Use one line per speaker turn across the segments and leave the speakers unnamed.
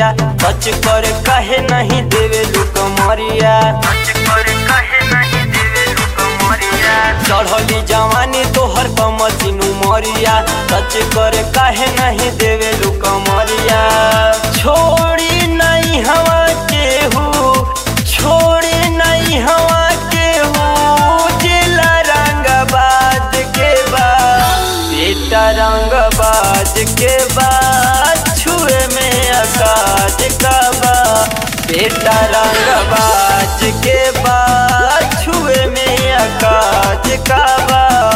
सच कर कहे नहीं देवे लुक मरिया चढ़ली जवानी तोहर कमसिनु मरिया सच कर कहे नहीं देवे लुक मरिया छोड़ी नहीं हवा केहू छोड़ी नहीं हवा केहू जिला रंगबाज के बाद बेटा रंगबाज के बाद छुए में आकाश का बा बेटा रंगबाज के बाद छुए में आकाश का बा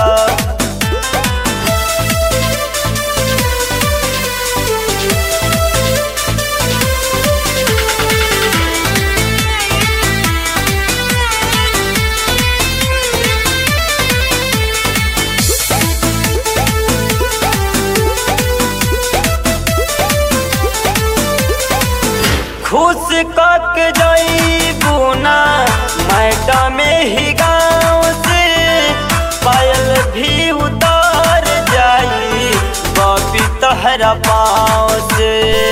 खुश कक जईबू ना मैडम ही गाँव से पायल भी उतार जाई बबी तहरा पाँव से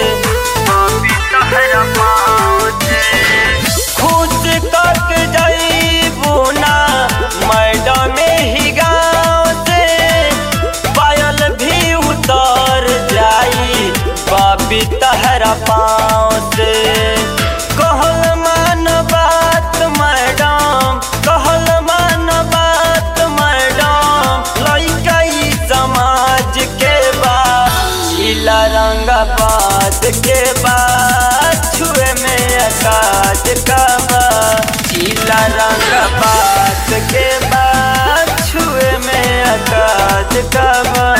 खुश कक जईबू ना मैडम ही गाँव से पायल भी उतार जाई बाबी तहरा पाँव से कहल मान बात मैडम कहल मान बात मैडम लइका ई समाज के बाद जिला रंगाबाद के बाद छुए में आकाश का बा जिला रंगाबाद के बाद छुए में आकाश का बा